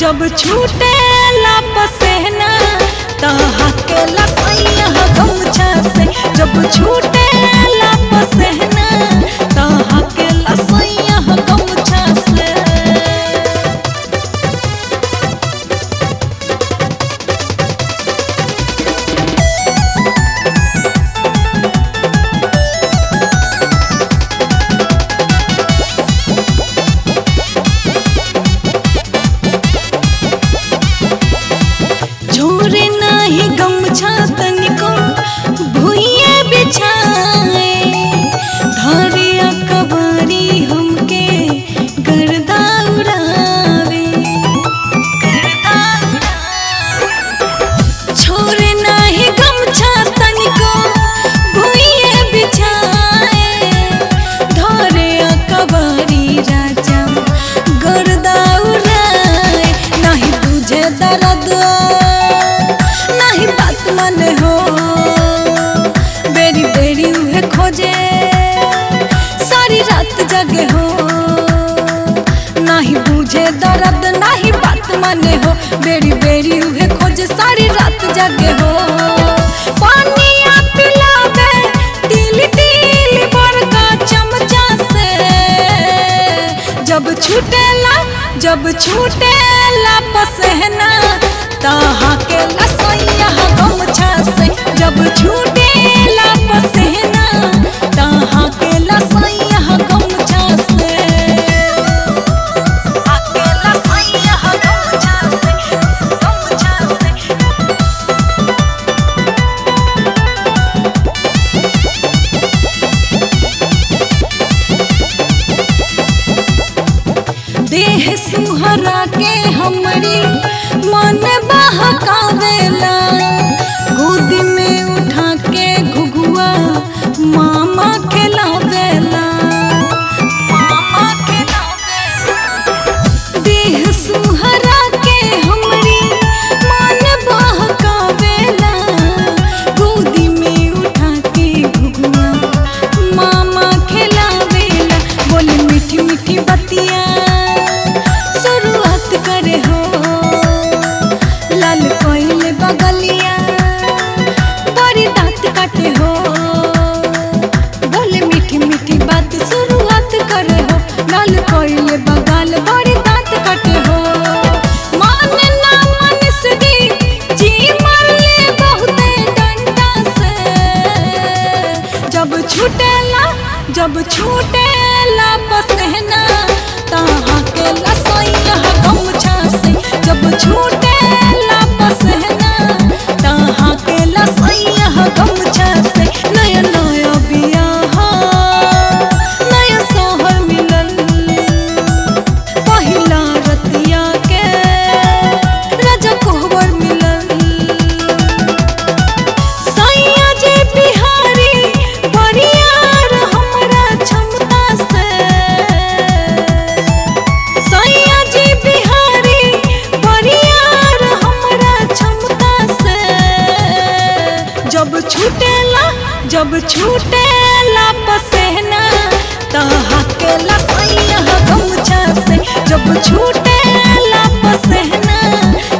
जब छूटे पसेना तहा के लसैया गमछा से जब छूटे पसेना तहा के लसैया गमछा से झोरे नाही गमछा तनिको भुइये बिछाए धरिया कबारी हमके गर्दा उड़ावे गर्दा छोरे नाही गमछा तनिको भुइये बिछाए धरिया कबारी राजा गर्दा उड़ाए नहीं तुझे दर्द नहीं बात मन हो बेरी बेरी उहे खोजे सारी रात जगे हो नहीं बुझे दर्द नहीं बात माने हो बेरी बेरी उहे खोजे सारी रात जगे हो पानिया पिलावे तिल तिल बड़का चमचा से जब छूटेला जब छूटेला पसहना तहा के लसैया गमछा से जब छूटेला पसहना तहा के लसैया गमछा से आके लसैया गमछा से गमछा से देह सुहरा के हमरी मन बहकावेला गोदी में उठा के घुघुआ मामा खिलावेला मामा खिलावेला देह सुहरा के हमरी मन बहकावेला गोदी में उठा के घुघुआ मामा खिलावेला बोली मीठी मीठी बतिया शुरुआत करे हो लाल कोइले बगलिया बड़ी दांत काटे हो बोले मीठी मीठी बात शुरुआत करे हो लाल कोइले बगल बड़ी दांत काटे हो मान ना मन से दी जी मरले बहुते डंडा से जब छूटेला जब छूटेला पसहना तहा के लसैया गमछा से जब छूटेला पसहना तहा के लसैया गमछा से नया नया बियाह नया सोहर मिलल पहिला रतिया के राजा कोहबर मिलल सैया जे बिहारी बरियार हमरा क्षमता से सैया जे बिहारी बरियार हमरा क्षमता से जब छूटेला जब छूटेला पसेना तहा के लसैया गमछा से जब छूटेला पसेना